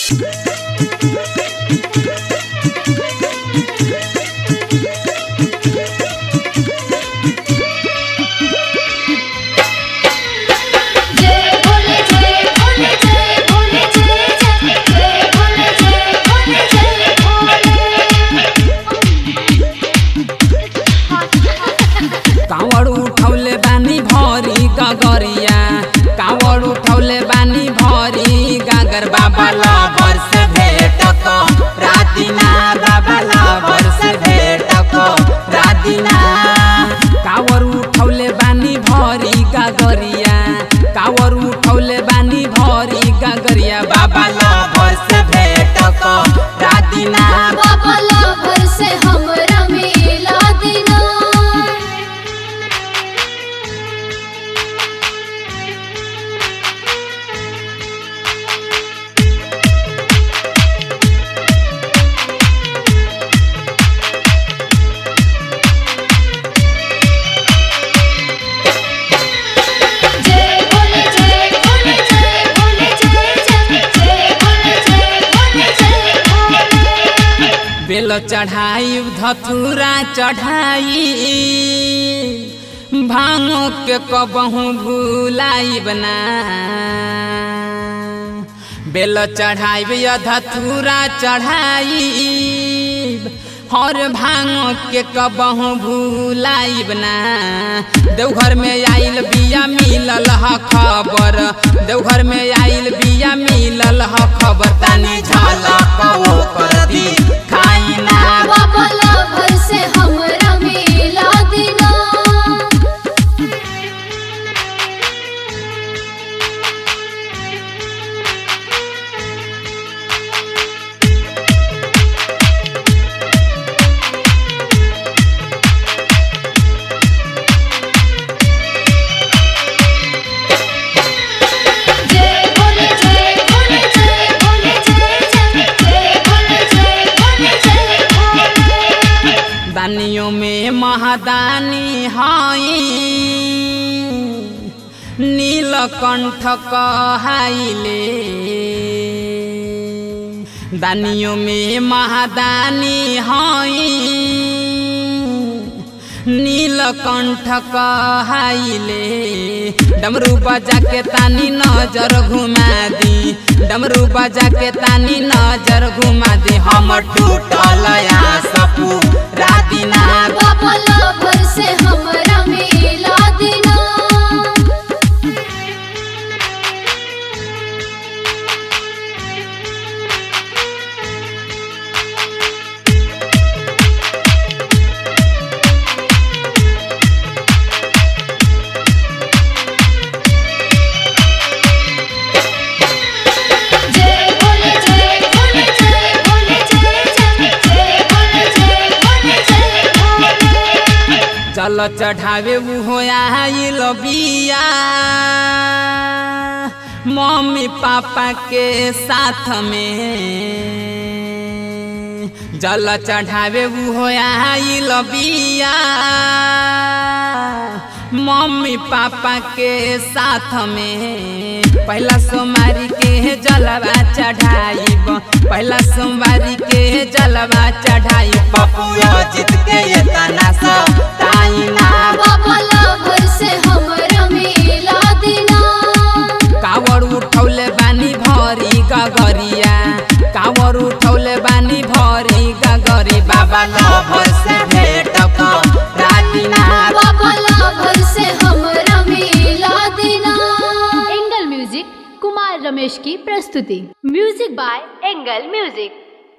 जय भोले जय भोले जय भोले जय जय जय भोले जय भोले जय भोले कावड़ उठौले बानी भरी गगरिया कावड़ उठौले बानी भरी गागर बाबा लबर से भेट को रातिना बाबा लबर से भेट को रातिना कावड़ उठौले बानी भरी गगरिया कावड़ उठौले बानी भरी गगरिया बाबा लबर से भेट को रातिना बाबा लवर से हमरा मिला दिना जय भोले जय भोले जय भोले जय जय जय भोले जय भोले जय भोले बेल चढ़ाई धतूरा चढ़ाई भांगो के कबहू भूलाई बना बेल चढ़ाई धतूरा चढ़ाई हर भांगो के कबहू भूलाई बना देवघर में आइल बिया मिलल ह खबर देवघर में आइल बिया मिलल ह खबर तानी झलक ओकर दी खाई ना बाबा लवर से हमरा मिला दिना जय भोले जय भोले जय भोले जय जय जय भोले जय भोले जय भोले दानियों में महादानी हाई नीलकंठ कहाइले दानियों में महादानी हाई नीलकंठ कहाइले डमरू बजा के तानी नजर घुमा दी डमरू बजा के तानी नजर घुमा दी हम टूटल सपू रातिना बाबा लवर से हमरा मिला दिना जय भोले जय भोले जय भोले जय जय जय भोले जय भोले जय भोले चल चढ़ावे हो आइल बिया मम्मी पापा के साथ में जल चढ़ावे हो आइल बिया मम्मी पापा के साथ में पहला सोमवारी के जलवा चढ़ाइब पहला सोमवारी के जलवा चढ़ाई पप्पू जीत के ये तना सब ताइना बाबा लवर से हमरा मिला दिना कावड़ उठौले बानी भरी गगरिया कावड़ उठौले बानी भरी गगरी बाबा लभर से भेट क रातिना बाबा लवर से हमरा मिला दिना एंगल म्यूजिक कुमार रमेश की प्रस्तुति म्यूजिक बाय एंगल म्यूजिक